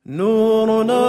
نورنا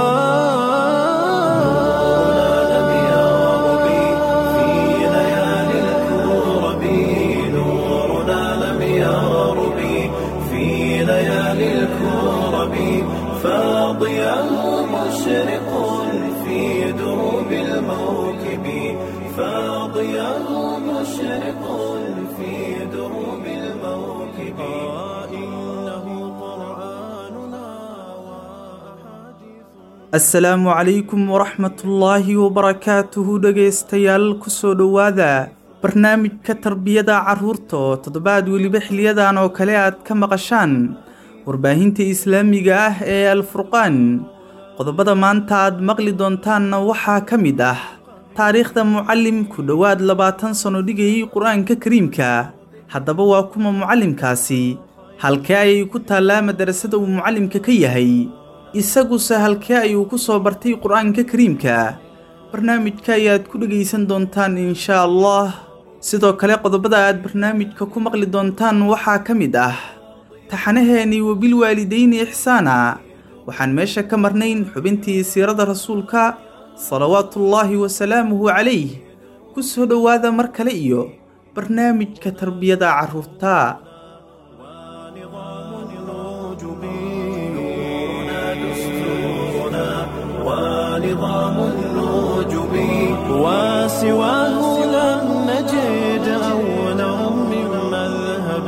لم يغرب في ليالي الكرب نورنا لم يغرب في ليالي الكرب فاضيا مشرق في دروب الموكب فاضيا مشرق في دروب الموكب إنه قرآننا وأحاديث asalaamu calaykum waraxmatullaahi wabarakaatuhu dhegaystayaal kusoo dhowaada barnaamijka tarbiyada carruurta oo toddobaad weliba xiliyadan oo kale aad ka maqashaan warbaahinta islaamiga ah ee alfurqaan qodobada maanta aad maqli doontaanna waxaa ka mid ah taariikhda mucallim ku dhowaad labaatan sano dhigayay qur-aanka kariimka haddaba waa kuma mucallimkaasi halkee ayay ku taallaa madarasada uu mucallimka ka yahay isaguse halkee ayuu ku soo bartay qur-aanka kariimka barnaamijka ayaad ku dhegaysan doontaan inshaa allah sidoo kale qodobada aad barnaamijka ku maqli doontaan waxaa ka mid ah taxanaheennii wabilwaalidayni ixsaana waxaan meesha ka marnayn xubintii siirada rasuulka salawaatullaahi wasalaamuhu calayh ku soo dhowaada mar kale iyo barnaamijka tarbiyada carruurta ونظام الوجب نورنا دستورنا ونظام الوجب وسواه لم نجد أولا من مذهب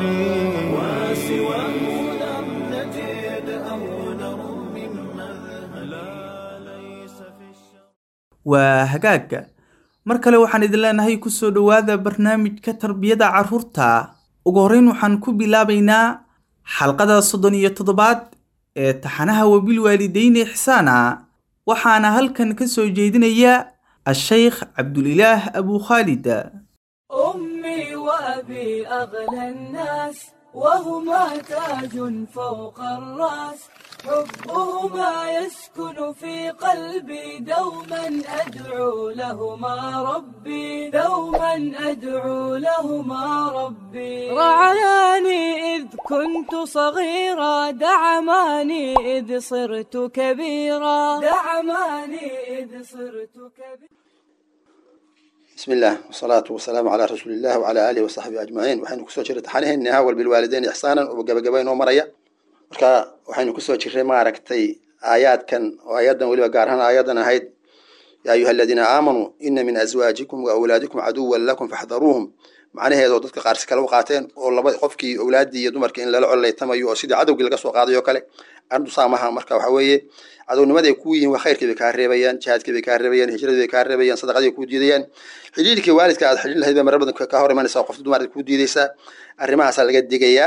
وسواه لم نجد أولا من مذهب لا ليس في الشرع waa hagaagga mar kale waxaan idin leenahay ku soo dhowaada barnaamijka tarbiyada carruurta ugu horrayn waxaan ku bilaabaynaa xalqada soddon iyo toddobaad ee taxanaha wabilwaalidayni ixsaana waxaana halkan ka soo jeedinaya ashaykh cabdulilaah abu khaalid أمي وأبي أغلى الناس وهما تاج فوق الرأس حبهما يسكن في قلبي دوما أدعو لهما ربي دوما أدعو لهما ربي رعاني إذ كنت صغيرا دعماني إذ صرت كبيرا دعماني إذ صرت كبيرا بسم الله والصلاة والسلام على رسول الله وعلى آله وصحبه أجمعين waxaynu kusoo jirray taxanaheennii hawal bilwaalideyn ixsaanan oo gabagaba inoo maraya marka waxaynu kusoo jirray maaragtay aayaadkan oo aayadan weliba gaar ahaan aayadan ahayd yaa ayuha aladiina aamanuu ina min azwaajikum wa awlaadikum caduwan lakum faxdaruuhum macnaheeda oo dadka qaarsi kale u qaateen oo laba qofkii owlaaddii iyo dumarkii in lala collaytamayo oo sidii cadowgii laga soo qaaday oo kale arrintu saamaha marka waxa weeye cadownimaday ku yihiin waa khayrkii bay kaa reebayaan jihaadkii bay kaa reebayaan hijradii bay kaa reebayaan sadaqadii bay kuu diidayaan xidhiirkii waalidka aad xidhiir lahayd bay marar badan ka hor imanaysaa qofta dumar kuu diidaysaa arrimahaasaa laga digayaa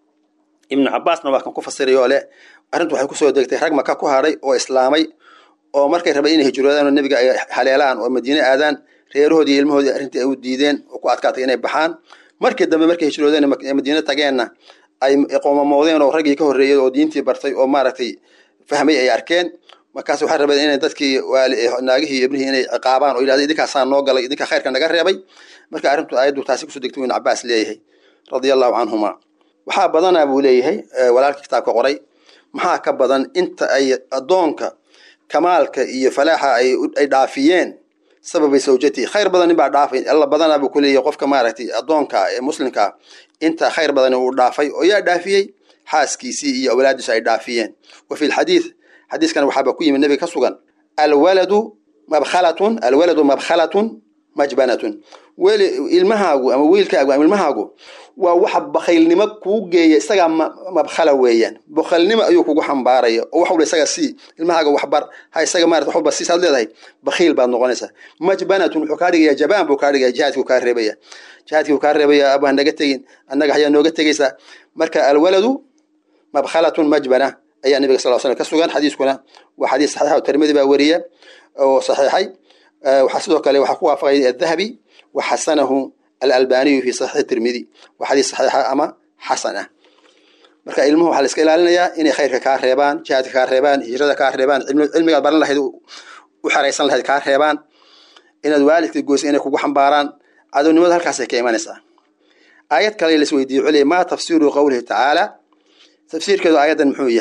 ibnu cabaasna waa kan ku fasiray oo leh arrintu waxay kusoo degtay rag maka ku hadhay oo islaamay oo markay rabeen inay hijroodaan oo nebiga ay haleelaan oo madiine aadaan reerahoodii iyo ilmahoodii arrintii ay u diideen oo ku adkaatay inay baxaan markii dambe markay hijroodeen ee madiine tageenna ay qoomamoodeen oo raggii ka horreeyey oo diintii bartay oo maaragtay fahmay ay arkeen markaas waxay rabeen inay dadkii naagihii iyo ibnihii inay ciqaabaan oo yidhahda idinkaasaa noo galay idinkaa khayrka naga reebay marka arrintu aayaddu taasi kusoo degtay ibn cabaas leeyahay radia allahu canhuma waxaa badanaa buu leeyahay walaalkii kitaabka qoray maxaa ka badan inta ay addoonka kamaalka iyo falaaxa ay ay dhaafiyeen sababay sawjatii khayr badan nin baa dhaafay alla badanaa buu ku leeyahay qofka maaragtay addoonka ee muslimka inta khayr badan uu dhaafay oo yaa dhaafiyey xaaskiisii iyo awlaadiisu ay dhaafiyeen wa fi lxadiid xadiiskan waxaaba ku yimid nebiga ka sugan alwaladu mabkhalatun alwaladu mabkhalatun majbanatun weli ilmahaagu ama wiilkaagu ama ilmahaagu waa waxa bakhaylnimo kuu geeya isagaa mabkhala weeyaan bakhaylnimo ayuu kugu xambaaraya oo wax walba isaga sii ilmahaaga waxbar ha isaga maarata wax walba siisaad leedahay bakhiil baad noqonaysaa majbanatun wuxuu kaa dhigaya jabaan buu kaa dhigaya jihaadkii kaa reebaya jihaadkii kaa reebaya abu ha naga tegin annaga hayaa nooga tegaysaa marka alwaladu mabkhalatun majbana ayaa nabiga sal slam ka sugan xadiiskuna waa xadiis saxiixa oo tirmidi baa weriya oo saxiixay waxaa sidoo kale waxaa ku waafaqay adahabi wa xasanahu alalbaniyu fi saxiixi tirmidi waa xadiis saxiixa ama xasan ah marka ilmuhu waxaa la iska ilaalinayaa inay khayrka kaa reebaan jihaadka kaa reebaan hijrada kaa reebaan cilmigaad baran lahayd u xeraysan lahayd kaa reebaan inaad waalidka goysa inay kugu xambaaraan cadownimada halkaasay ka imanaysaa aayad kale la isweydiiye culey maa tafsiru qowlihi tacaala tafsiirkeedu aayaddan muxuu yahay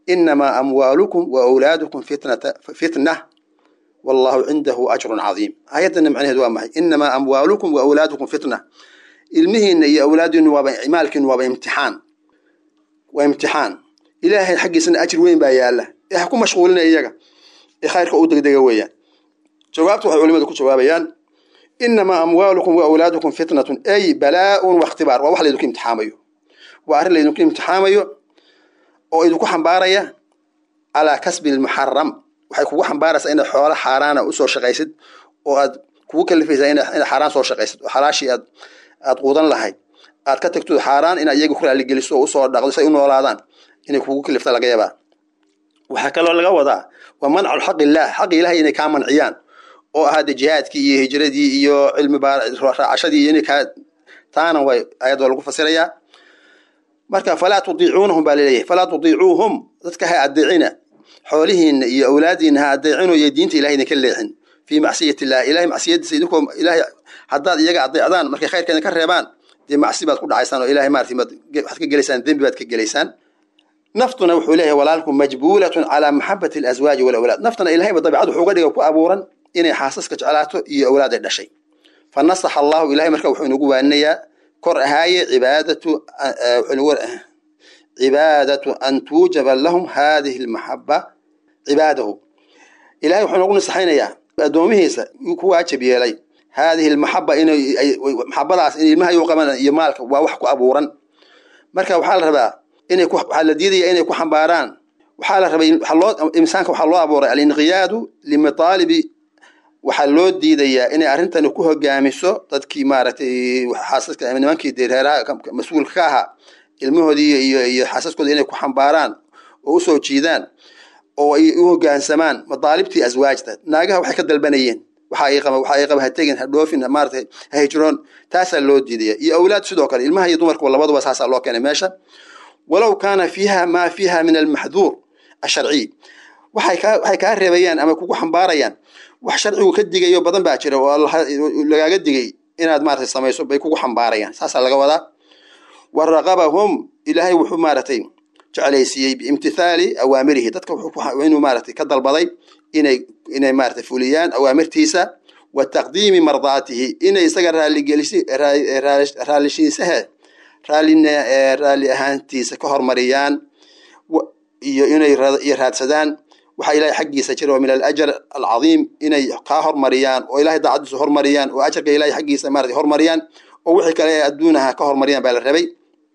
inamaa amwaalukum wa awlaadukum fitnata fitna wallahu cindahu ajrun cadiim aayadana macnaheedu waa maxay inamaa amwaalukum wa awlaadukum fitna ilmihiina iyo awlaadiinu waaba maalkiinu waaba imtixaan waa imtixaan ilaahay xaggiisana ajir weyn baa yaala ee ha ku mashquulina iyaga ee khayrka u degdega weeyaan jawaabta waxay culimadu ku jawaabayaan inamaa amwaalukum wa awlaadukum fitnatun ay balaaun wakhtibaar waa wax laydinku imtixaamayo waa arrin laydinku imtixaamayo oo idinku xambaaraya calaa kasbi lmuxaram waxay kugu xambaaraysaa inaad xoolo xaaraana usoo shaqaysid oo aad kugu kalifaysaa inaad xaaraan soo shaqaysid oo xalaashii aad aad quudan lahayd aad ka tagto xaaraan inaad iyaga ku raaligeliso oo usoo dhaqdo say u noolaadaan inay kugu kalifta laga yaabaa waxaa kaloo laga wadaa waa mancu xaq illaah xaqi ilahay inay kaa manciyaan oo ahaade jihaadkii iyo hijradii iyo cilmi raacashadii iyo inay kaa taana way ayadoo lagu fasirayaa marka falaa tudiicuunahum baa laleeyahay falaa tudiicuuhum dadka ha adeecina xoolihiina iyo awlaadiina ha adeecino iyo diinta ilahay idinka leexin fii macsiyat illah ilahay macsiyadiisa idinkoo ilahay haddaad iyaga adeecdaan markay khayrka idinka reebaan dee macsi baad ku dhacaysaan oo ilahay maarati waxaad ka gelaysaan dembi baad ka gelaysaan naftuna wuxuu leeyahay walaalku majbuulatun calaa maxabati alaswaaji walawlaad naftana ilahayba dabicad wuxuu uga dhiga ku abuuran inay xaasaska jeclaato iyo awlaad ay dhashay fa nasaxa allahu ilahay marka wuxuu inagu waaninayaa kor ahaaye cibaadatu cibaadatu an tuujaba lahum hadihi lmaxaba cibaadahu ilahay wuxuu inagu nasaxaynayaa addoomihiisa yuu ku waajib yeelay haadihi lmaxaba inay maxabadaas in ilmaha yuu qaban iyo maalka waa wax ku abuuran marka waxaa la rabaa inay waxaa la diidaya inay ku xambaaraan waxaa la rabay loo insaanka waxaa loo abuuray alinqiyaadu limataalibi waxaa loo diidayaa inay arrintani ku hogaamiso dadkii maaragtay xaasaska nimankii dee reeraha mas-uulka ka ahaa ilmahoodii iyo iyo xaasaskooda inay ku xambaaraan oo usoo jiidaan oo ay u hogaansamaan madaalibtii aswaajta naagaha waxay ka dalbanayeen waxa ay qaba waxa ay qaba ha tegin ha dhoofin maaragtay ha hijroon taasaa loo diidaya iyo awlaad sidoo kale ilmaha iyo dumarkuba labaduba saasaa loo keenay meesha walow kaana fiiha maa fiiha min almaxduur asharciy waxay kaa waxay kaa reebayaan ama kugu xambaarayaan wax sharcigu ka digayo badan baa jira oo lagaaga digay inaad maaragtay samayso bay kugu xambaarayaan saasaa laga wadaa wa raqabahum ilaahay wuxuu maaragtay jeclaysiiyey biimtithaali awaamirihi dadka inuu maaragtay ka dalbaday inay inay maaragtay fuliyaan awaamirtiisa wa taqdiimi mardaatihi inay isaga raaligelisi raalishiisaha raalina raalli ahaantiisa ka hormariyaan iyo inay iyo raadsadaan waxaa ilahay xaggiisa jira oo min alajar alcadiim inay kaa hormariyaan oo ilahay daacadiisa hormariyaan oo ajarka ilahay xaggiisa maarata hormariyaan oo wixii kale ee adduunaha ka hormariyaan baa la rabay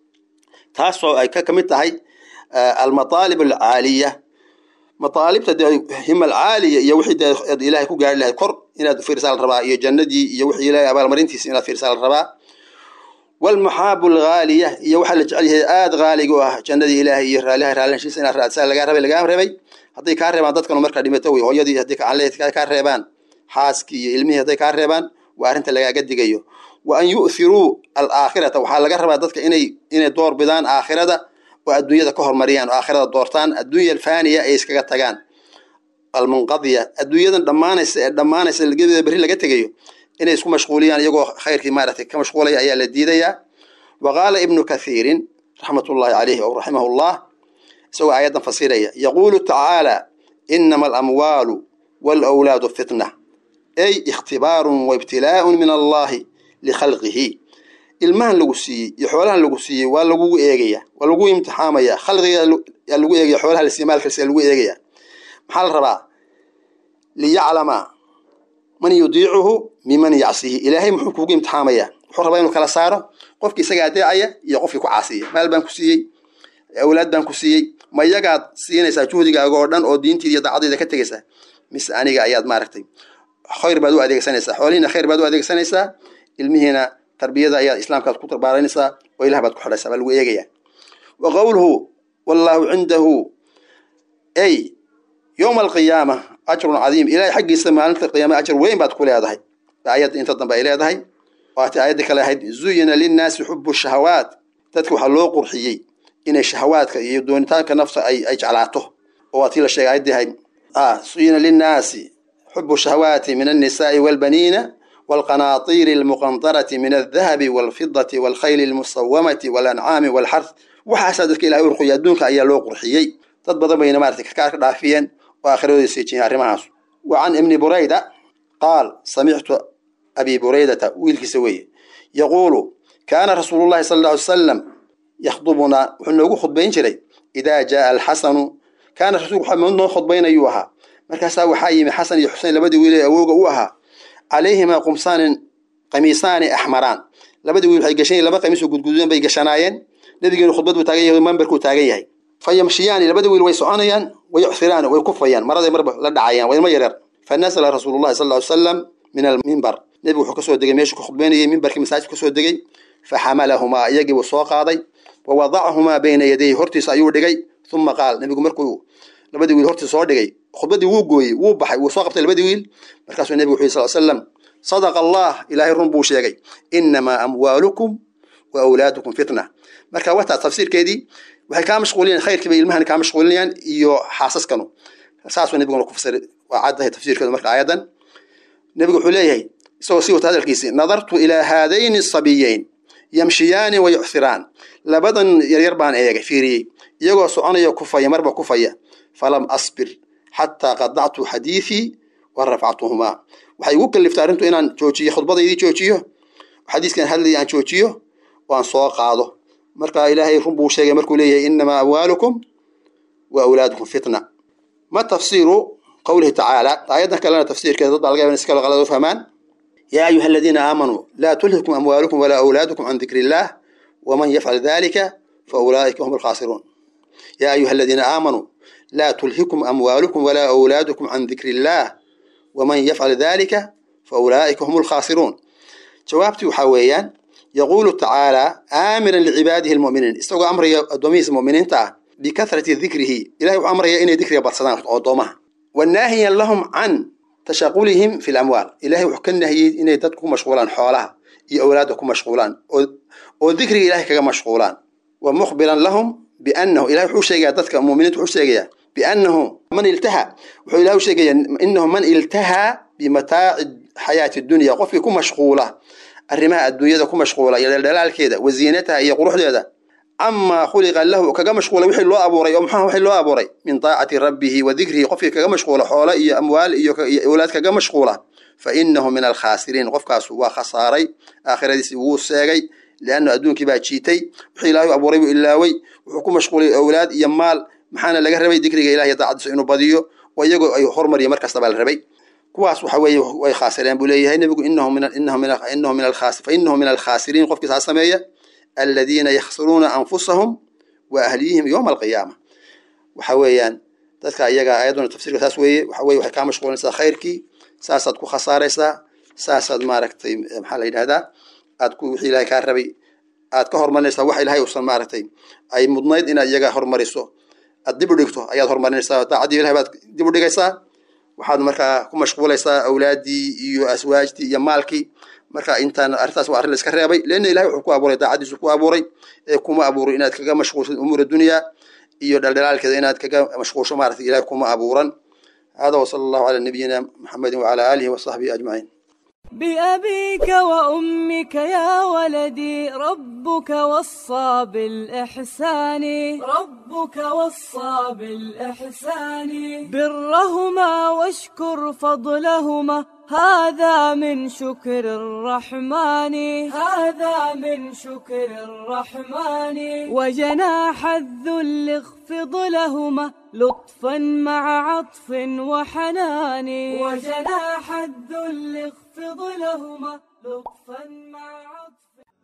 taasoo ay ka kamid tahay almataalib alcaaliya mataalibta dee hima alcaaliya iyo wixii dee ilahay ku gaari lahayd kor inaad fiirsaa la rabaa iyo jannadii iyo wixii ilahay abaalmarintiisa inaad fiirsaa la rabaa walmaxaabu alghaaliya iyo waxaa la jecel yahay aada haaliga u ah jannadii ilaahay iyo raaliha raalinshiisa inaad raadsaa lagaa rabay lagaa rabay hadday kaa reebaan dadkanu markaa dhimato wey hooyadii haddii gacanleed kaa reebaan xaaskii iyo ilmihii hadday kaa reebaan waa arrinta lagaaga digayo wa an yu'thiruu alaakhirata waxaa laga rabaa dadka inay inay door bidaan aakhirada oo adduunyada ka hormariyaan oo aakhirada doortaan adduunya alfaaniya ay iskaga tagaan almunqadiya adduunyadan dhammaanaysa ee dhammaanaysa gedeeda berri laga tegayo inay isku mashquuliyaan iyagoo khayrkii maaragtay ka mashquulaya ayaa la diidayaa wa qaala ibnu kathiirin raxmatullahi caleyhi ow raximahu llah isagoo aayaddan fasiraya yaquulu tacaala inama alamwaalu walawlaadu fitna ay ikhtibaarun wa ibtilaa'un min allahi likhalqihi ilmahan lagu siiyey iyo xoolahan lagu siiyey waa lagugu eegaya waa lagu imtixaamaya khalqiga yaa lagu eegaya xoolaha la siiye maalkalsi lagu eegaya maxaa la rabaa liyaclama man yudiicuhu miman yacsihi ilaahay muxuu kugu imtixaamaya wuxuu rabaa inuu kala saaro qofkii isaga adeecaya iyo qofkii ku caasiya maal baan ku siiyey awlaad baan ku siiyey ma iyagaad siinaysaa juhdigaaga oo dhan oo diintiida iyo daacadayda ka tegaysaa mise aniga ayaad maaragtay khayr baad u adeegsanaysaa xoolihiina khayr baad u adeegsanaysaa ilmihiina tarbiyada ayaad islaamkaad ku tarbaaranaysaa oo ilah baad ku xidhaysaa baa lagu eegaya wa qowluhu wallaahu cindahu ay yowma alqiyaama ajrun cadiim ilahay xaggiisa maalinta qiyaama ajar weyn baad ku leedahay aayadda inta dambe ay leedahay waatay aayaddii kale ahayd zuyina linnaasi xubu shahawaat dadka waxaa loo qurxiyey inay shahawaadka iyo doonitaanka nafta ay ay jeclaato oo waa tii la sheegay ayaddii ahayd zuyina linnaasi xubu shahawaati min annisaai walbaniina والقناطير المقنطرة من الذهب والفضة والخيل المصومة والأنعام والحرث waxaasaa dadka ilahay u ruqiyay adduunka ayaa loo qurxiyey dad badan bayna maaragtay karkaar ka dhaafiyeen oo aakhiradoodii siijiyeen arrimahaas wa can ibni burayda qaal samictu abi buraydata wiilkiisa weeye yaquulu kaana rasuulullahi sala alla alay salam yakhdubunaa wuxuu noogu khudbayn jiray idaa jaaa alxasanu kaana rasuulku waxa noo khudbaynayuu ahaa markaasaa waxaa yimi xasan iyo xusein labadii wiil ee awowga u ahaa calayhimaa qumsaanin qamiisaani axmaraan labadii wiil waxay gashan laba qamiis oo gudgududan bay gashanaayeen nabigeenu khudbad buu taagan yahay mambarkuu taagan yahay fa yamshiyaani labadii wiil way soconayaan way yucsiraan way kufayaan maraday marba la dhacayaan waa ilmo yareer fa nasala rasuulullahi sal ly salam min almimbar nebigu wuxuu kasoo degay meeshuu ka khudbaynayay mimbarkii masaajidka kasoo degay fa xamalahumaa iyagii buu soo qaaday wa wadacahumaa bayna yadayhi hortiisa ayuu dhigay uma qaal nebigu markuu labadii wiil hortiisa soo dhigay khudbadii wuu gooyey wuu baxay wuu soo qabtay labadii wiil markaasuu nebigu wuxu yhi sal slam sadaqa allah ilaahay run buu sheegay inamaa amwaalukum wa awlaadukum fitna marka wataa tafsiirkeedii waxay kaa mashquulinayaan khayrkii bay ilmahan kaa mashquulinayaan iyo xaasaskanu saasuu nebiguna ku fasiray waa caddahay tafsiirkeedu marka aayadan nebigu wuxuu leeyahay isagoo sii wata hadalkiisii nadartu ilaa haadayni sabiyeyn yamshiyaani wa yucsiraan labadan yaryar baan eegay fiiriyey iyagoo soconaya kufaya marba kufaya falam asbir xataa qadactu xadiiثii wa rafactuhumaa waxay igu kaliftay arrintu inaan joojiyo khudbadaydii joojiyo xadiiskan hadlaya aan joojiyo oo aan soo qaado marka ilaahay run buu sheegay markuu leeyahay inamaa amwaalukum wa awlaadukum fitna ma tafsiiru qowlihi tacaala aayaddan kalena tafsiirkeeda dad baa laga yaba in si kale qalad u fahmaan yaa ayuha aladiina aamanuu laa tulhikum amwaalukum walaa awlaadukum can dikri illaah waman yafcal dalika fa ulaa'ika hum alkhaasiruun yaa ayuha aladiina aamanuu laa tulhikum amwaalukum walaa awlaadukum can dikri illaah waman yafcal dalika fa ulaa'ika hum alkhaasiruun jawaabtii waxaa weeyaan yaquulu tacaala aamiran licibaadihi almu'miniin isagoo amraya addoomihiisa mu'miniinta ah bikahrati dikrihi ilahay wuxuu amraya inay dikriga badsadaan addoomaha wanaahiyan lahum can tashaqulihim fi lamwaal ilahay wuxuu ka nahiyey inay dadku ku mashquulaan xoolaha iyo awlaadda ku mashquulaan oo dikriga ilahay kaga mashquulaan wa mukhbiran lahum biannahu ilahay wuxuu sheegayaa dadka muminiinta wuxuu sheegayaa biannahu man iltaha wuxuu ilahay u sheegayaa inahu man iltahaa bimataaci xayaati dunya qofkii ku mashquula arrimaha adduunyada ku mashquula iyo dheeldhelaalkeeda wa ziinataha iyo quruxdeeda camaa khuliqa lahu kaga mashquula wixii loo abuuray oo muxuu wixii loo abuuray min taacati rabbihi wa dikrihi qofkii kaga mashquula xoolo iyo amwaal iyo awlaad kaga mashquula fa inahu min alkhaasiriin qofkaas waa khasaaray aakhiradiisi wuu seegay lianna adduunkii baa jiitay wixii ilaahay abuuray buu ilaaway wuxuu ku mashquulay awlaad iyo maal maxaana laga rabay dikriga ilahiy daacadiisa inuu badiyo oo iyagoo ay hormariyo mar kasta baa la rabay kuwaas waxa weeye way khaasireen buu leeyahay nebigu inahu min inahu min inahu min alkhaas fa inahu min alkhaasiriin qofkii saa sameeya aladiina yakhsiruuna anfusahum wa ahliyihim yowma alqiyaama waxa weeyaan dadka iyaga ayaduna tafsirka saas weeye waxa weye waxay kaa mashquulinaysaa khayrkii saasaad ku khasaaraysaa saasaad maaragtay maxaa la yidhahdaa aad ku wixii ilahay kaa rabay aad ka hormarinaysaa wax ilahay uusan maaragtay ay mudnayd inaad iyaga hormariso aad dib u dhigto ayaad hormarinaysaa daacadii ilahay baad dib u dhigaysaa waxaad markaa ku mashquulaysaa awlaaddii iyo aswaajtii iyo maalkii marka intaan arrintaas waa arrin la iska reebay leanna ilahay wuxuu ku abuuray daacadiisu ku abuuray ee kuma abuurin inaad kaga mashquulsad umuura dunyaa iyo dhaldhalaalkeeda inaad kaga mashquulsho maaragtay ilahay kuma abuuran hada wasala allahu calaa nabiyina maxamedin wacala aalihi wasaxbihi ajmaciin بأبيك وأمك يا ولدي ربك وصى بالإحسان ربك وصى بالإحسان برهما واشكر فضلهما هذا من شكر الرحمن هذا من شكر الرحمن وجناح الذل اخفض لهما لطفا مع عطف وحنان وجناح الذل اخفض لهما لطفا مع عطف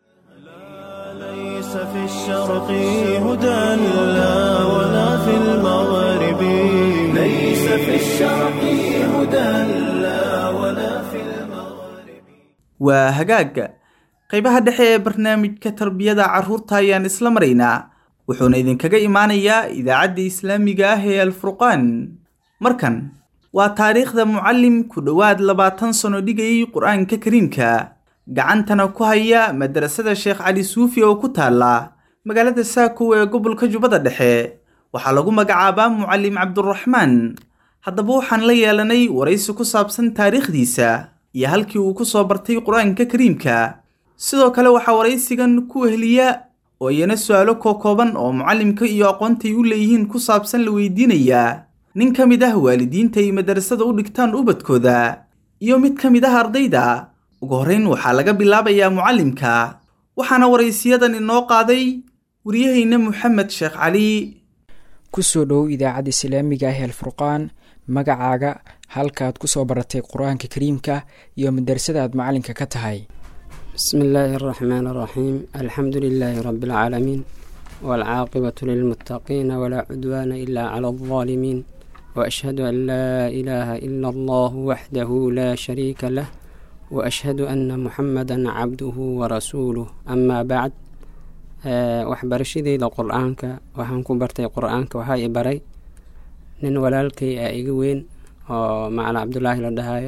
ليس في الشرق هدى لا ولا في المغرب ليس في الشرق هدى لا ولا في المغرب waa hagaagga qaybaha dhexe ee barnaamijka tarbiyada carruurta ayaan isla maraynaa wuxuuna idinkaga imaanayaa idaacadda islaamiga ah ee alfurqaan markan waa taariikhda mucallim ku dhowaad labaatan sano dhigayay qur-aanka kariimka gacantana ku haya madrasada sheekh cali suufi oo ku taala magaalada saakow ee gobolka jubbada dhexe waxaa lagu magacaabaa mucallim cabduraxmaan haddaba waxaan la yeelanay waraysi ku saabsan taariikhdiisa iyo halkii uu ku soo bartay qur-aanka kariimka sidoo kale waxaa waraysigan ku weheliya oo iyana su-aalo kookooban oo mucallimka iyo aqoontay u leeyihiin ku saabsan la weydiinayaa nin ka mid ah waalidiinta ay madarasada u dhigtaan ubadkooda iyo mid ka mid ah ardayda ugu horrayn waxaa laga bilaabayaa mucallimka waxaana waraysiyadan inoo qaaday waryahayna moxamed sheekh cali ku soo dhowow idaacadda islaamiga ah alfurqaan magacaaga halkaad ku soo baratay qur-aanka kariimka iyo madarasada aad macalinka ka tahay بسم الله الرحمن الرحيم الحمد لله رب العالمين والعاقبة للمتقين ولا عدوان إلا على الظالمين وأشهد أن لا إله إلا الله وحده لا شريك له وأشهد أن محمدا عبده ورسوله أما بعد waxbarashadeyda qur-aanka waxaan ku bartay qur-aanka waxaa i baray nin walaalkay a iga weyn oo macala cabdulaahi la dhahayo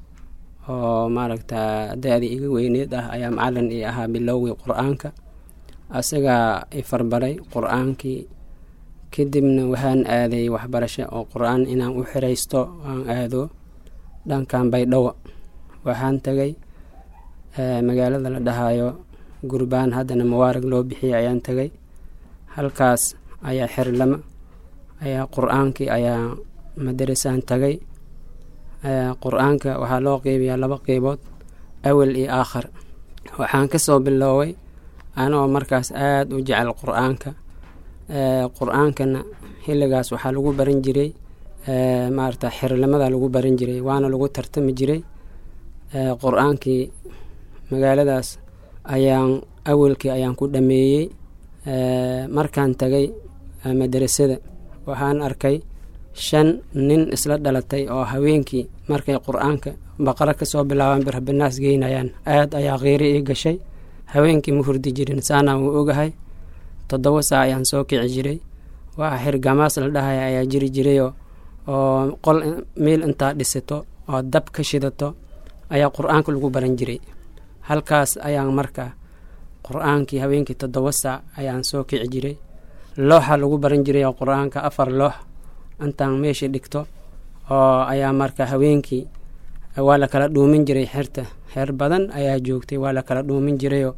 oo maaragta da-da iga weyneed ah ayaa macalin ii ahaa bilowgii qur-aanka asagaa i farbaray qur-aankii kadibna waxaan aaday waxbarasho oo qur-aan inaan u xiraysto aan aado dhankan baydhawo waxaan tagay magaalada la dhahayo gurbaan haddana mubaarag loo bixiyay ayaan tagay halkaas ayaa xirlama ayaa qur-aankii ayaa madarasaan tagay qur-aanka waxaa loo qeybiyaa laba qeybood awal iyo aakhar waxaan kasoo bilooway anoo markaas aada u jecel qur-aanka qur-aankana xilligaas waxaa lagu baran jiray maarata xirlamada lagu baran jiray waana lagu tartami jiray qur-aankii magaaladaas ayaan awalkii ayaan ku dhameeyey markaan tagay madarasada waxaan arkay shan nin isla dhalatay oo haweenkii markay qur-aanka baqaro kasoo bilaabaan birhabinaas geynayaan aada ayaa qiiri ii gashay haweenkii ma hurdi jirin saanaan wuu ogahay toddoba saa ayaan soo kici jiray waa xirgamaas la dhahaya ayaa jiri jirayoo oo qol meel intaa dhisato oo dab ka shidato ayaa qur-aanka lagu baran jiray halkaas ayaan marka qur-aankii haweenkii toddoba saac ayaan soo kici jiray looxa lagu baran jiray oo qur-aanka afar loox intaan meesha dhigto oo ayaa marka haweenkii waa la kala dhuumin jiray xerta xeer badan ayaa joogtay waa la kala dhuumin jirayoo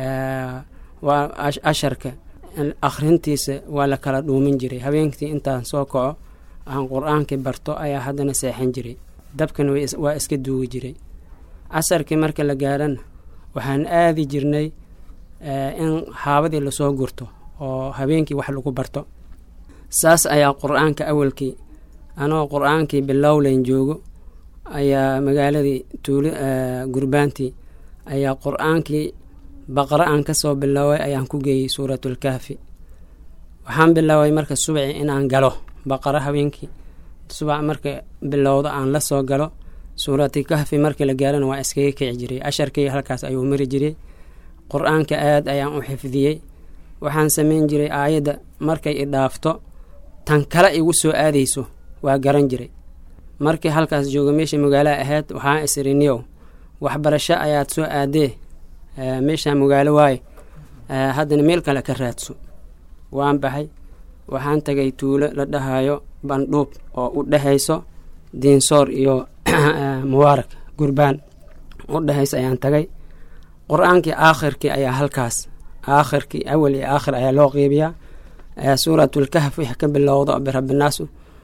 waa asharka akhrintiisa waa la kala dhuumin jiray haweenkii intaan soo kaco aan qur-aankii barto ayaa haddana seexan jiray dabkan waa iska duugi jiray casarkii marka la gaarana waxaan aadi jirnay in haabadii lasoo gurto oo habeenkii wax lagu barto saas ayaa qur-aanka awalkii anoo qur-aankii bilowleyn joogo ayaa magaaladii tuuli gurbaantii ayaa qur-aankii baqro aan kasoo bilooway ayaan ku geeyey suuratulkahfi waxaan bilooway marka subaci inaan galo baqaro habeenkii subax marka bilowdo aan la soo galo suurati kahfi markii la gaarana waa iskaga kici jiray asharkii halkaas ayuu mari jiray qur-aanka aada ayaan u xifdiyey waxaan samayn jiray aayadda markay i dhaafto tan kale igu soo aadayso waa garan jiray markii halkaas jooga meesha magaalaha ahayd waxaan isiriniyow waxbarasho ayaad soo aadee meeshaan magaalo waaye haddana meel kale ka raadso waan baxay waxaan tagay tuulo la dhahayo bandhuub oo u dhexayso diinsoor iyo mubaarak gurbaan u dhexaysa ayaan tagay qur-aankii aakhirkii ayaa halkaas aakhirkii awal iyo aakhir ayaa loo qeybiyaa suuratulkahf wix ka bilowdo birabinaasu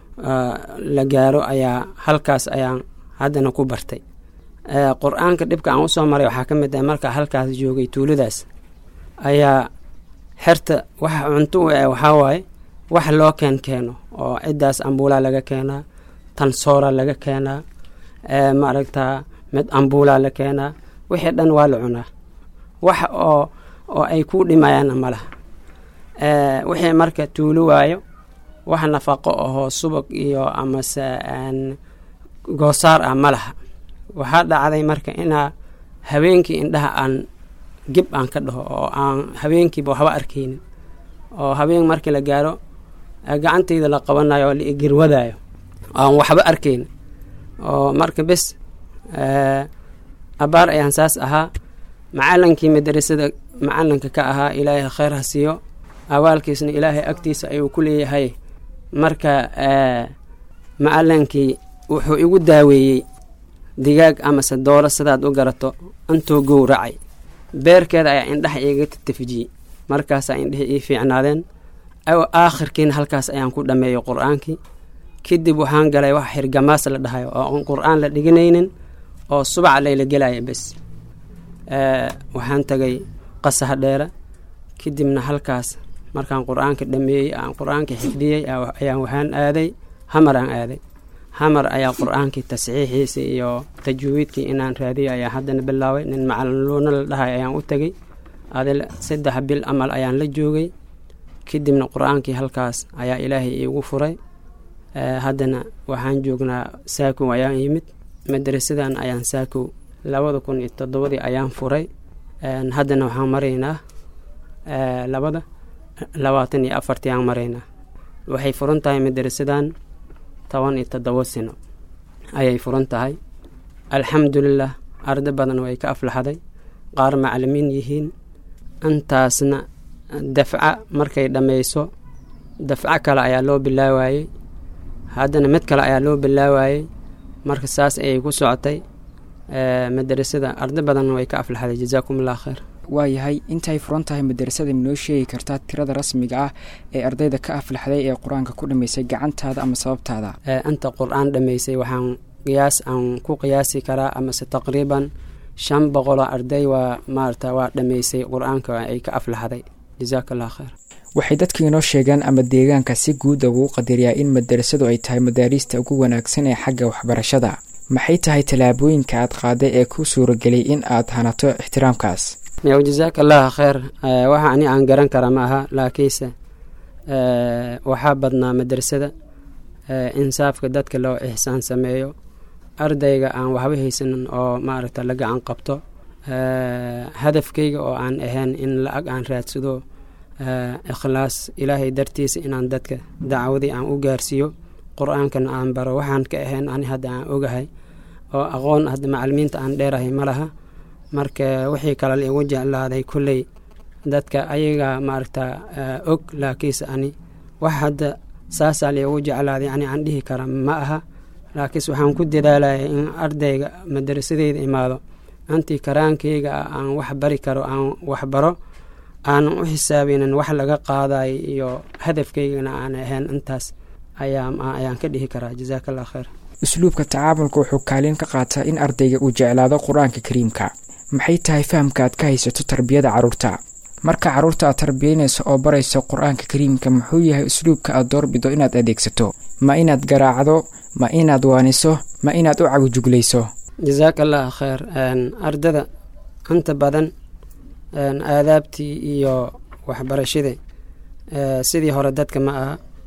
la gaaro ayaa halkaas ayaan haddana ku bartay qur-aanka dhibka aan usoo maray waxaa ka mid ah markaa halkaas joogay tuuladaas ayaa xerta waxa cunto u eh waxaa waaye wax loo keen keeno oo ciddaas ambuulaa laga keenaa tan soora laga keenaa maaragtaa mid ambuulaa la keenaa wixii dhan waa la cunaa wax oo oo ay ku dhimayaanna ma laha wixii marka tuulo waayo wax nafaqo ahoo subag iyo amase goosaar ah ma laha waxaa dhacday marka inaa habeenkii indhaha aan gib aan ka dhaho oo aan habeenkiiba waxba arkaynin oo habeen markii la gaaro gacantayda la qabanayo oo la igirwadaayo aan waxba arkaynin oo marka bes abaar ayaan saas ahaa macalinkii madarasada macalinka ka ahaa ilaahay kheyr ha siiyo awaalkiisna ilaahay agtiisa ayuu ku leeyahay marka macalinkii wuxuu igu daaweeyey digaag amase dooro sidaad u garato intuu gowracay beerkeeda ayaa indhaha iiga tatafijiyey markaasaa indhihi ii fiicnaadeen aakhirkiina halkaas ayaan ku dhammeeyey qur-aankii kadib waxaan galay wax xirgamaas la dhahayo oo aan qur-aan la dhiganaynin oo subaca layla gelaya bes waxaan tagay qasaha dheera kadibna halkaas markaan qur-aanka dhameeyey aan qur-aanka xifdiyey ayaan waxaan aaday hamar aan aaday hamar ayaa qur-aankii tasxiixiisa iyo tajwiidkii inaan raadiyo ayaa haddana bilaabay nin macalinluuna la dhahay ayaan u tegey adil saddex bil amal ayaan la joogay kadibna qur-aankii halkaas ayaa ilaahay iigu furay haddana waxaan joognaa saakow ayaan yimid madrasadan ayaan saakow labada kun iyo toddobadii ayaan furay haddana waxaan maraynaa labada labaatan iyo afartii aan maraynaa waxay furan tahay madrasadan toban iyo toddobo sino ayay furan tahay alxamdulilah arda badan way ka aflaxday qaar macalimiin yihiin intaasna dafca markay dhammayso dafco kale ayaa loo bilaabayey haddana mid kale ayaa loo bilaabayey marka saas ayay ku socotay madrasada arda badan way ka aflaxday jazaakum allah khayr waayahay intay furan tahay madrasada minoo sheegi kartaa tirada rasmiga ah ee ardayda ka aflaxday ee qur-aanka ku dhammaysay gacantaada ama sababtaada inta qur-aan dhammaysay waxaan qiyaas aan ku qiyaasi karaa amase taqriiban shan boqoloo arday waa maarata waa dhammaysay qur-aanka ay ka aflaxday jazaak allah khayr waxay dadka inoo sheegaan ama deegaanka si guud ugu qadariyaa in madarasadu ay tahay madaariista ugu wanaagsan ee xagga waxbarashada maxay tahay tallaabooyinka aad qaaday ee ku suuragelay in aad hanato ixtiraamkaas yow jazaak allah khayr waxa ani aan garan kara ma aha laakiinse waxaa badnaa madrasada insaafka dadka loo ixsaan sameeyo ardayga aan waxba haysanin oo maaragta la gacan qabto hadafkayga oo aan ahayn in la-ag aan raadsado ikhlaas ilaahay dartiisa inaan dadka dacwadii aan u gaarsiiyo qur-aankana aan baro waxaan ka ahayn ani hadda aan ogahay oo aqoon hadda macalimiinta aan dheerahay ma laha marka wixii kale la igu jeclaaday kolley dadka ayaga maaragta og laakiinse ani wax hadda saasaa la igu jeclaaday ani aan dhihi kara ma aha laakiinse waxaan ku dadaalaya in ardayga madarasadeyda imaado antii karaankayga ah aan wax bari karo aan waxbaro aanan u xisaabinin wax laga qaadayo iyo hadafkaygana aan ahayn intaas ayaan ka dhihi karaa jazaak allah khayr usluubka tacaamulka wuxuu kaalin ka qaataa in ardayga uu jeclaado qur-aanka kariimka maxay tahay fahamka aad ka haysato tarbiyada carruurta marka carruurta aad tarbiyaynayso oo barayso qur-aanka kariimka muxuu yahay usluubka aad doorbido inaad adeegsato ma inaad garaacdo ma inaad waaniso ma inaad u cagujuglayso jazaak allah khayr ardada inta badan aadaabtii iyo waxbarashadii sidii hore dadka ma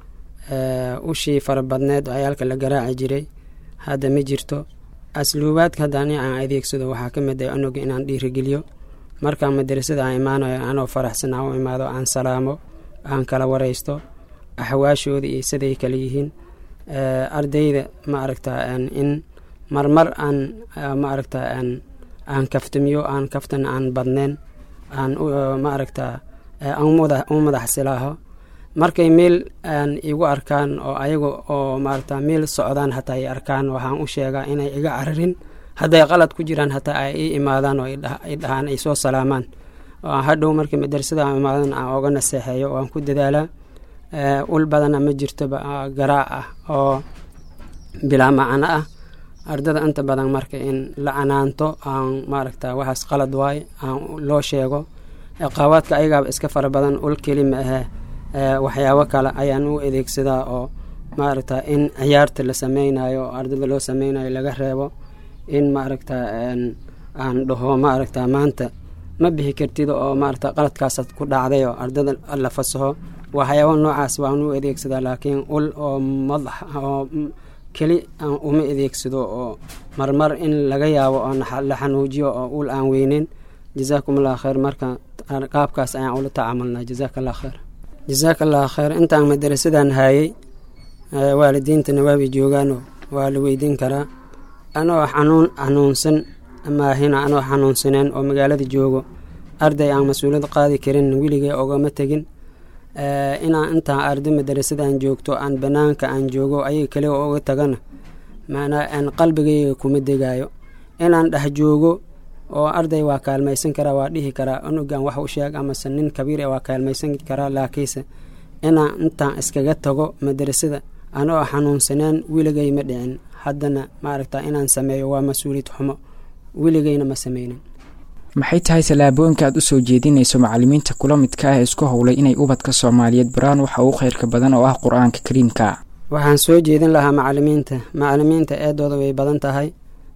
aha ushii farabadneed oo ayaalka la garaaci jiray hadda ma jirto asluubaadka hadda ani aan adeegsado waxaa ka mid ah anuga inaan dhiirigeliyo markaan madrasada aan imaanayo anoo faraxsan aan u imaado aan salaamo aan kala waraysto axwaashooda iyo siday kale yihiin ardayda ma aragta in marmar aan ma aragta aan kaftamiyo aan kaftan aan badneen aan ma aragta u madax silaaho markay meel aan igu arkaan oo ayaga oo maaragta meel socdaan hataa ay arkaan waxaan u sheegaa inay iga cararin hadday qalad ku jiraan hataa ay ii imaadaan oo ay dhahaan ay soo salaamaan hadhow markii madrasada aan imaadan aan oga naseexeeyo oo aan ku dadaalaa ul badana ma jirtoba garaac ah oo bilaa macno ah ardada inta badan marka in la canaanto aan maaragta waxaas qalad waaye aan loo sheego qawaadka ayagaaba iska fara badan ul keli ma ahee waxyaabo kale ayaan u adeegsadaa oo maaragta in ciyaarta la sameynayo oo ardada loo sameynayo laga reebo in maaragta aan dhaho maaragta maanta ma bixi kartid oo maaragta qaladkaasaad ku dhacday oo ardada la fasaho waxyaabo noocaas waan u adeegsadaa laakiin ul oo madax oo keli aan uma adeegsado oo marmar in laga yaabo oo la xanuujiyo oo ul aan weyneyn jazaakum allah khayr marka qaabkaas ayaan ula tacaamulnaa jazaak allah khayr jazaak allah khayr intaan madarasadan haayey waalidiintana waabay joogaanoo waa la weydiin karaa anoo xanuun xanuunsan maahina anoo xanuunsaneen oo magaalada joogo arday aan mas-uuliyad qaadi karin weligay ogama tegin inaan intaan arday madarasadan joogto aan banaanka aan joogo ayaga kaliga oga tagana maanaa aan qalbigayga kuma degaayo inaan dhex joogo oo arday waa kaalmaysan karaa waa dhihi karaa unugan wax u sheeg amase nin kabiir waa kaalmaysan karaa laakiinse inaan intaan iskaga tago madrasada anoo xanuunsanaan weligay ma dhicin haddana maaragta inaan sameeyo waa mas-uuliyad xumo weligayna ma sameynin maxay tahay tallaabooyinka aad u soo jeedinayso macallimiinta kula midka ah ee isku howlay inay ubadka soomaaliyeed baraan waxa ugu khayrka badan oo ah qur-aanka kariimka waxaan soo jeedin lahaa macallimiinta macallimiinta eedooda way badan tahay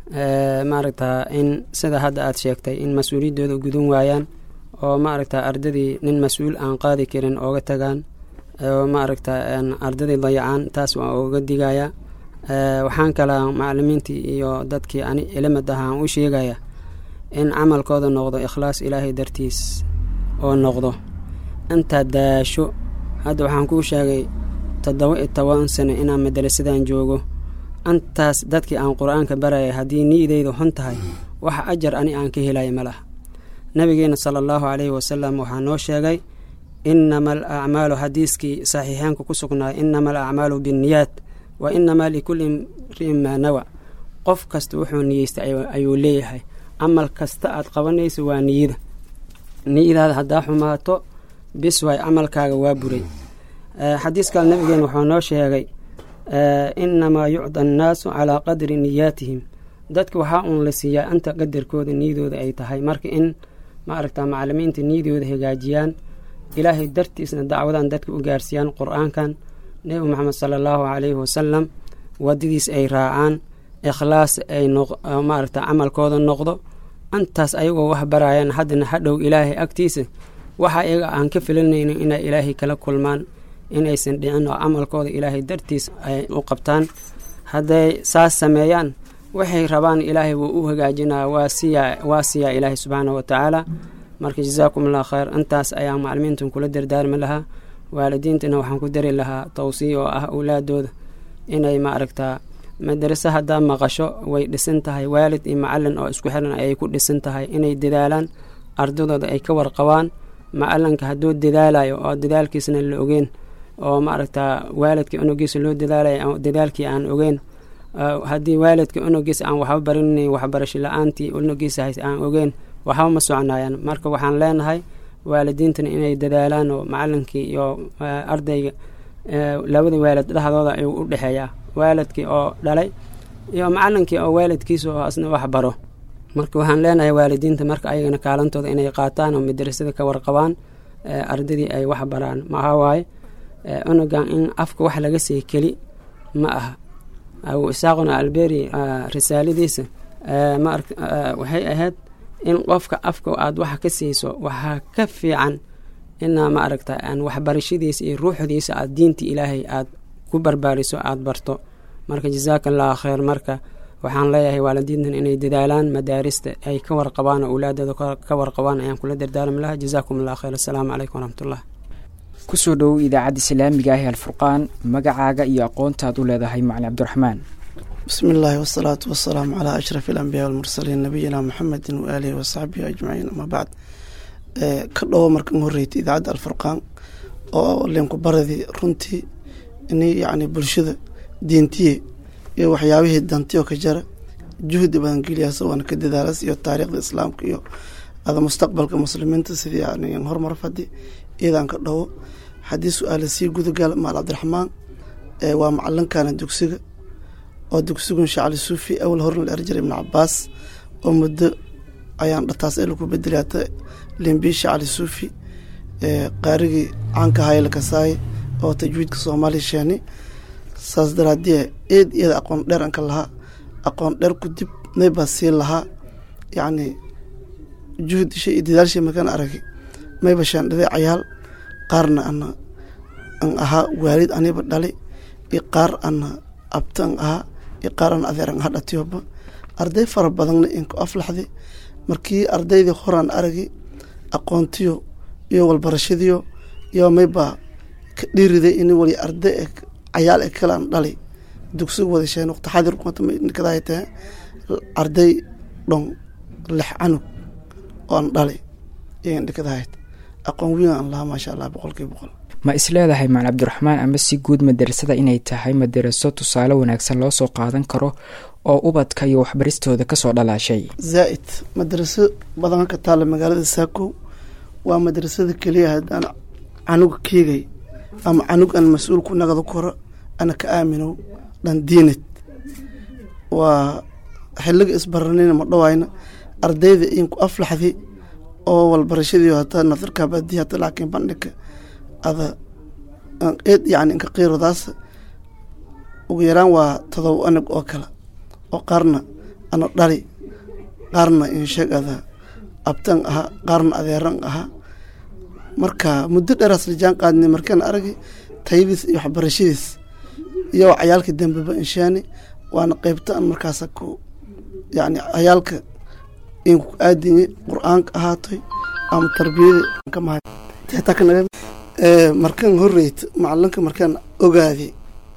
maaragta in sida hadda aad sheegtay in mas-uuliyaddooda gudun waayaan oo maaragta ardadii nin mas-uul aan qaadi karin ooga tagaan oo maaragta ardadii dayacaan taas waa ooga digaya waxaan kalaa macallimiintii iyo dadkii ani ilimad ahaan u sheegaya in camalkooda noqdo ikhlaas ilaahay dartiis oo noqdo intaad daasho hadda waxaan kuu sheegay toddoba iyo toban sano inaan madarasadan joogo intaas dadkii aan qur-aanka baraya haddii niideyda xun tahay wax ajar ani aan ka helaya ma laha nabigeena sala allahu caleyhi wasalam waxaa noo sheegay inama al acmaalu xadiiskii saxiixeenka ku sugnaay inama al acmaalu binniyaat wa inamaa likulli imri'in maa nawa qof kasta wuxuu niyeystay ayuu leeyahay camal kasta aad qabanayso waa niyada niyadaada haddaa xumaato bis waay camalkaaga waa buray xadiis kale nabigeena wuxuu noo sheegay inamaa yucda annaasu calaa qadri niyaatihim dadka waxaa uun la siiyaa inta qadarkooda niyadooda ay tahay marka in maaragta macalimiinta niyadooda hagaajiyaan ilaahay dartiisna dacwadan dadka u gaarsiiyaan qur-aankan nebi moxamed sala allahu caleyhi wasalam wadadiis ay raacaan ikhlaas ay maaragta camalkooda noqdo intaas ayagoo wax barayaan haddana hadhow ilaahay agtiisa waxa iyaga aan ka filanaynin inay ilaahay kala kulmaan inaysan dhicin oo camalkooda ilaahay dartiis ay u qabtaan hadday saas sameeyaan waxay rabaan ilaahay wuu u hagaajinaa waa siyaa waa siyaa ilaahay subxaana wa tacaala marka jazaakum allah khayr intaas ayaan macalimiintan kula dardaarmi lahaa waalidiintana waxaan ku dari lahaa tawsiya oo ah awlaadooda inay maaragtaa madarase haddaa maqasho way dhisan tahay waalid iyo macalin oo isku xiran ayay ku dhisan tahay inay dadaalaan ardadooda ay ka warqabaan macalinka hadduu dadaalayo oo dadaalkiisna la ogeen oo maaragtaa waalidka unugiisa loo dadaalaya dadaalkii aan ogeen haddii waalidka unugiisa aan waxba barinin waxbarasho la-aantii unugiisa hays aan ogeen waxba ma soconaayaan marka waxaan leenahay waalidiintana inay dadaalaan oo macalinkii iyo ardayga labada waalid dhexdooda ayuu u dhexeeyaa waalidkii oo dhalay iyo macalinkii oo waalidkiisa oo asna wax baro marka waxaan leenahay waalidiinta marka ayagana kaalantooda inay qaataan oo madarasada ka warqabaan ardadii ay wax baraan maxaa waaye unugan in afka wax laga sii keli ma aha abu isaaquna alberi risaaladiisa waxay ahayd in qofka afka aad waxa ka siiso waxaa ka fiican inaa maaragta waxbarashadiisa iyo ruuxdiisa aad diinta ilaahay aad ku barbaariso aada barto marka jazaaka allahu khayr marka waxaan leeyahay waalidiintan inay dadaalaan madaarista ay ka warqabaan oo awlaadooda ka warqabaan ayaan kula dardaarmi lahaa jazaakum allah khayr assalaamu calaykum waraxmatullah kusoo dhowow idaacadda islaamiga ah ee alfurqaan magacaaga iyo aqoontaad u leedahay macalin cabdiraxmaan bismi illaahi wasalaatu wasalaamu calaa ashrafi alambiyaa walmursaliin nabiyina muxamedin waaalihi wasaxbihi ajmaciin ama bacd ka dhowo markan horreysay idaacadda alfurqaan oo linku baradii runtii in yacni bulshada diintiye iyo waxyaabihii dantiyo ka jara juhdi badan geliyaasa waana ka dadaalas iyo taariikhda islaamka iyo ada mustaqbalka muslimiinta sidii yani horumar fadi iyadan ka dhowo haddii su-aala sii gudagal maal cabdiraxmaan waa macalinkana dugsiga oo dugsigun shacli suufi awal horna la erjira ibn cabaas oo muddo ayaan dhataas ee laku bedelaata limbi shacli suufi qaarigii caanka hayla kasaay oo tajwiidka soomaaliya sheeni saas daraadie eed iyada aqoon dheer anka lahaa aqoon dheer ku dib naybaa sii lahaa yacni juhd shay iyo dadaalshay makan aragi mayba shaandhaday cayaal qaarna ana an ahaa waalid aniba dhali iyo qaar ana abta an ahaa iyo qaar ana adeer an ahaa dhatiyoba arday fara badanna inku aflaxday markii ardaydii horaan aragi aqoontiyo iyo walbarashadiyo iyo maybaa ka dhiiriday in wali arday e cayaal e kalaan dhali dugsiga wada sheen waqti xadir kadahay tahe arday dhon lix canug oo an dhali iyan dhikadahayd aqoon weyn aan lahaa maasha allah boqolkiiba boqol ma isleedahay macali cabdiraxmaan ama si guud madarasada inay tahay madaraso tusaale wanaagsan loo soo qaadan karo oo ubadka iyo waxbaristooda kasoo dhalaashay zaa'id madraso badan ka taalla magaalada saakow waa madrasada keliya haddaan canuga keegay ama canug aan mas-uul ku nagado koro ana ka aaminow dhan diinad waa xiliga isbaranayna ma dhawayna ardayda inku aflaxdi oo walbarashadii hataa nadarka baadiya hata laakiin bandhigka ada eed yani inka qiirodaas ugu yaraan waa todoba anag oo kale oo qaarna ana dhali qaarna insheeg ada abtan aha qaarna adeeran aha marka muddo dheeraas lijaan qaadnay markaan aragay tayadiis iyo waxbarashadiis iyo cayaalka dambeba inshaani waana qeybta an markaasa ku yani cayaalka inku aadinye qur-aanka ahaatoy ama tarbiyada markaan horeyt macalinka markaan ogaaday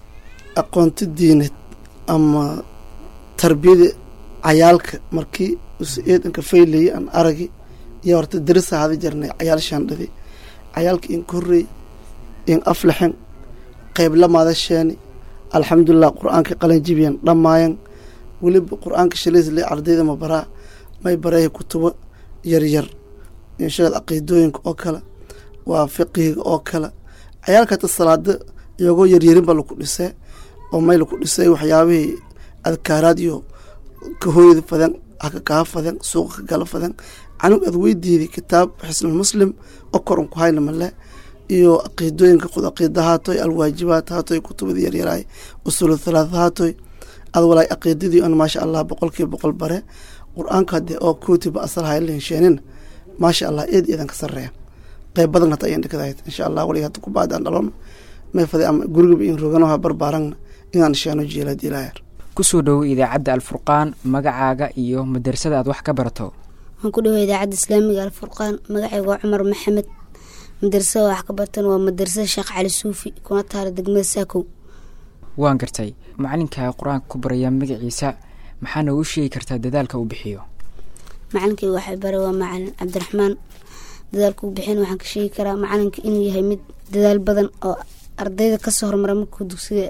aqoonto diinad ama tarbiyada cayaalka markii eedanka faylaya aan aragi iyo horta darisa hada jarnay cayaal shaandhadi cayaalka in korey in aflaxen qeyb lamaadasheeni alxamdulilah qur-aanka qalanjibiyan dhammaayan weliba qur-aanka shalaysle ardayda ma baraa may bareeya kutubo yaryar inshaad caqiidooyinka oo kale waa fiqihiga oo kale cayaalka hata salaada iyagoo yaryarinba laku dhisee oo may laku dhisay waxyaabihii adkaaraad iyo kahooyada fadan haka kaa fadan suuqa ka gala fadan canug aad weydiiday kitaab xisnul muslim oo koran ku hayna male iyo caqiidooyinka qud caqiida haatoy alwaajibaat haatoy kutubada yaryaraay usulu thalaatha haatoy ad walaay caqiidadii an maasha allah boqolkiiba boqol bare qur-aanka hadee oo kootiba asal haylensheenin maasha allah eed eedan ka sareeya qeyb badan hata ayan dhikadahayd insha allah waliga hata kubaadaan dhalon may faday ama gurigaba in roganoha barbaarangna inaan sheeno jeelad ilaayar kusoo dhowo idaacadda alfurqaan magacaaga iyo madrasada aad wax ka barato waxaan ku dhawa idaacadda islaamiga alfurqaan magacayga waa cumar maxamed madrasada wax ka bartan waa madrasada sheekh cali suufi kuna taala degmada saakow waan gartay macalinkaa qur-aanka ku baraya magaciisa maxaa noogu sheegi kartaa dadaalka uu bixiyo macalinkayga waxay bare waa macalin cabdiraxmaan dadaalka uu bixin waxaan ka sheegi karaa macalinka inuu yahay mid dadaal badan oo ardayda kasoo hormara markuu dugsiga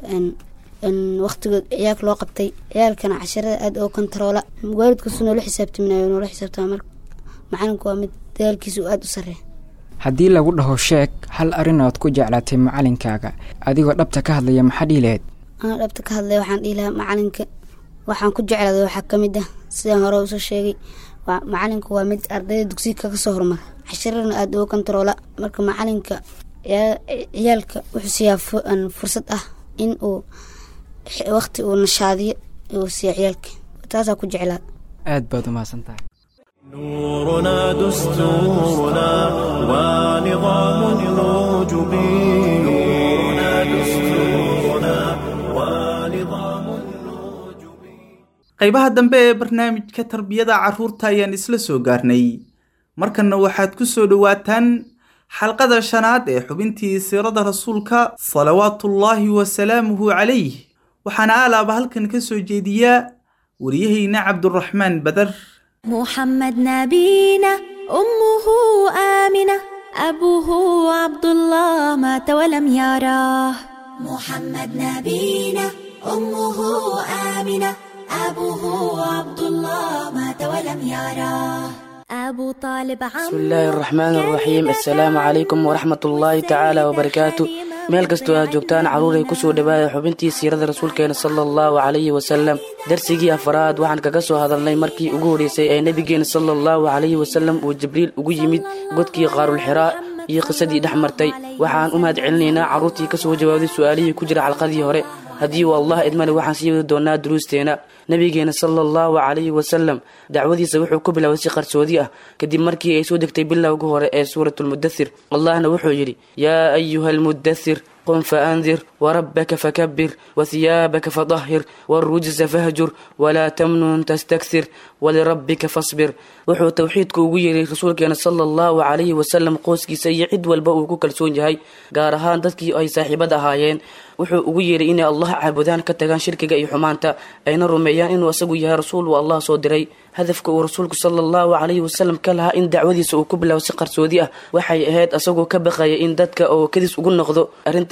waqtigood ciyaalka loo qabtay ciyaalkana casharada aada oo kontaroola waalidkaasu noola xisaabtaminayo noola xisaabtama mar macalinku waa mid dadaalkiisa uu aada u sareeya haddii lagu dhaho sheeg hal arrin ood ku jeclaatay macalinkaaga adigoo dhabta ka hadlaya maxaa dhihi lahayd anaa dhabta ka hadlaya waxaan dhihi lahaa macalinka waxaan ku jeclaaday waxaa ka mid ah sidaan hore usoo sheegay macalinku waa mid ardayda dugsiga kaga soo hormara casharadana aada uga kontaroola marka macalinka ciyaalka wuxuu siiyaa fursad ah in uu waqti uu nashaadiyo uu siiya ciyaalka taasaa ku jeclaa aad baad umahadsan tahay نورنا دستورنا ونظام الوجب نورنا دستورنا ونظام الوجب qaybaha dambe ee barnaamijka tarbiyada carruurta ayaan isla soo gaarnay markanna waxaad ku soo dhowaataan xalqada shanaad ee xubintii siirada rasuulka salawaatullaahi wasalaamuhu calayh waxaana aalaaba halkan ka soo jeediyaa wariyahayna cabduraxmaan badar محمد نبينا أمه آمنة أبوه عبد الله مات ولم يراه محمد نبينا أمه آمنة أبوه عبد الله مات ولم يراه أبو طالب عم بسم الله الرحمن الرحيم السلام عليكم ورحمة الله تعالى وبركاته meel kastoo aad joogtaan carruuray kusoo dhawaada xubintii siirada rasuulkeena sala allahu calayhi wasalam darsigii afaraad waxaan kaga soo hadalnay markii ugu horreysay ee nebigeena sala allahu calayhi wasalam uu jibriil ugu yimid godkii qaarulxiraa iyo qisadii dhex martay waxaan u mahad celinaynaa carruurtii kasoo jawaabday su-aalihii ku jira xalqadii hore haddii uu allah idmale waxaan sii wadi doonaa duruusteena nebigeena sala allahu calayhi wasalam dacwadiisa wuxuu ku bilaabay si qarsoodi ah kadib markii ay soo degtay bilowga hore ee suuratulmudathir allahna wuxuu yidhi yaa ayuha almudathir قم فأنذر وربك فكبر وثيابك فطهر والرجز فهجر ولا تمنن تستكثر ولربك فاصبر wuxuu towxiidku ugu yeeray rasuulkeena sala allahu calayhi wasalam qoyskiisa iyo cid walba uu ku kalsoon yahay gaar ahaan dadkii ay saaxiibada ahaayeen wuxuu ugu yeeray inay allah caabudaan ka tagaan shirkiga iyo xumaanta ayna rumeeyaan inuu asagu yahay rasuul uu allah soo diray hadafka uu rasuulku sala allahu calayhi wasalam ka lahaa in dacwadiisa uu ku bilaabo si qarsoodi ah waxay ahayd asagoo ka baqaya in dadka oo kadis ugu noqdo arrinta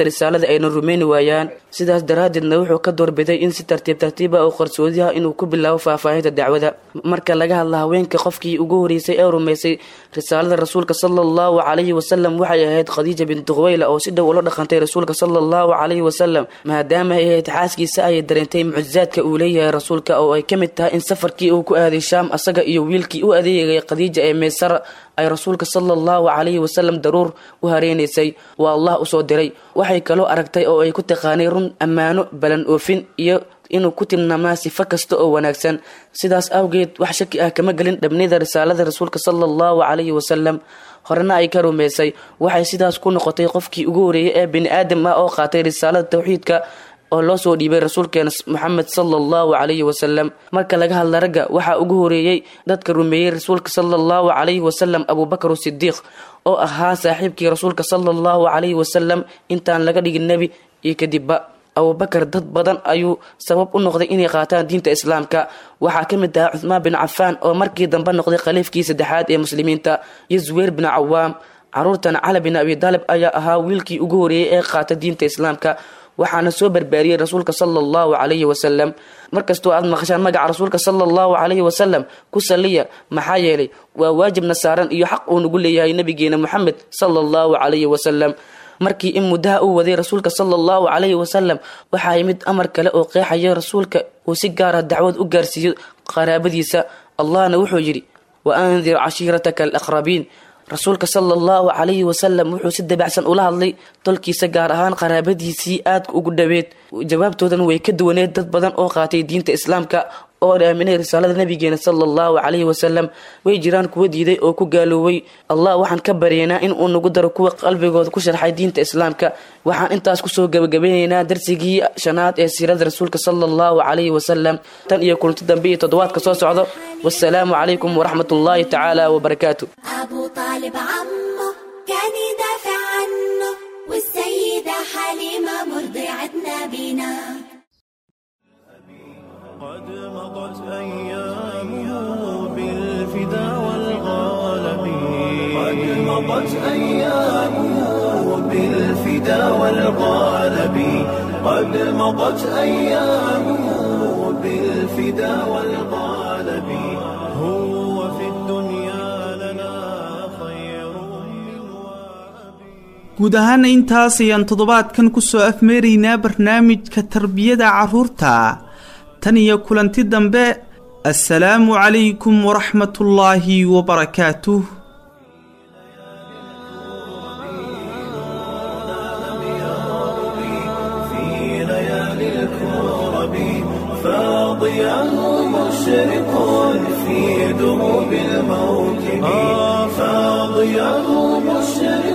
faafinta risaalada ayna rumayni waayaan sidaas daraaddeedna wuxuu ka doorbiday in si tartiib tartiiba oo qarsoodiha inuu ku bilaabo faahfaahinta dacwada marka laga hadla haweenka qofkii ugu horeysay ee rumaysay risaalada rasuulka sala allahu calayhi wasalam waxay ahayd khadiija bintu khuweyla oo si dhow ula dhaqantay rasuulka sala allahu calayhi wasalam maadaama ay ahayd xaaskiisa ayay dareentay mucjizaadka uu leeyahay rasuulka oo ay ka mid tahay in safarkii uu ku aaday shaam asaga iyo wiilkii u adeegay khadiija ee meysara ay rasuulka sala allahu calayhi wasalam daruur u hareynaysay waa allah usoo diray waxay kaloo aragtay oo ay ku taqaanay run ammaano balan oofin iyo inuu ku tilmaamaa sifo kasta oo wanaagsan sidaas awgeed wax shaki ah kama gelin dhabnida risaalada rasuulka sala allahu calayhi wasalam horena ay ka rumaysay waxay sidaas ku noqotay qofkii ugu horeeyay ee bini aadam ah oo qaatay risaalada tawxiidka oo loo soo dhiibay rasuulkeena moxamed sala allahu calayhi wasalam marka laga hadla ragga waxaa ugu horeeyey dadka rumeeyey rasuulka sala allahu calayhi wasalam abubakar sidiiq oo ahaa saaxiibkii rasuulka sala allahu calayhi wasalam intaan laga dhigin nebi iyo kadibba abubakar dad badan ayuu sabab u noqday inay qaataan diinta islaamka waxaa ka mid ahaa cuthmaan bin cafaan oo markii dambe noqday khaliifkii saddexaad ee muslimiinta iyo zuweyr bin cawaam caruurtan cali bin abi daalib ayaa ahaa wiilkii ugu horeeyey ee qaata diinta islaamka waxaana soo barbaariyey rasuulka sala allahu calayhi wasalam markastoo aad maqashaan magaca rasuulka sala allahu calayhi wasalam ku saliya maxaa yeelay waa waajibna saaran iyo xaq uu nagu leeyahay nabigeena moxamed sala allahu calayhi wasalam markii in muddaha uu waday rasuulka sala allahu calayhi wasalam waxaa yimid amar kale oo qeexaya rasuulka uu si gaara dacwad u gaarsiiyo qaraabadiisa allahna wuxuu yidhi wa andir cashiirataka alaqrabiin rasuulka sala allahu calayhi wasalam wuxuu si dabacsan ula hadlay tolkiisa gaar ahaan qaraabadiisii aadka ugu dhaweed jawaabtoodan way ka duwaneed dad badan oo qaatay diinta islaamka oo aaminay risaalada nabigeena sala allahu calayhi wasalam way jiraan kuwa diiday oo ku gaaloobay allah waxaan ka baryaynaa in uu nagu daro kuwa qalbigooda ku sharxay diinta islaamka waxaan intaas kusoo gabagabeynaynaa darsigii shanaad ee siirada rasuulka sala allahu calayhi wasalam tan iyo kulanti dambe iyo toddobaadka soo socdo wasalaamu calaykum waraxmat ullaahi tacaala wabarakaatu أبو طالب عمه كان يدافع عنه والسيدة حليمة مرضعة نبينا قد مضت أيامه بالفدا والغالب قد مضت أيامه بالفدا والغالب قد مضت أيامه بالفدا والغالب هو في الدنيا لنا خير من guud ahaana intaas ayaan toddobaadkan kusoo afmeeraynaa barnaamijka tarbiyada carruurta tan iyo kulanti dambe assalaamu calaykum waraxmatullaahi wabarakaatuh في ليالي الكرب فاضياه مشرق في دروب الموكب فاضياه مشرق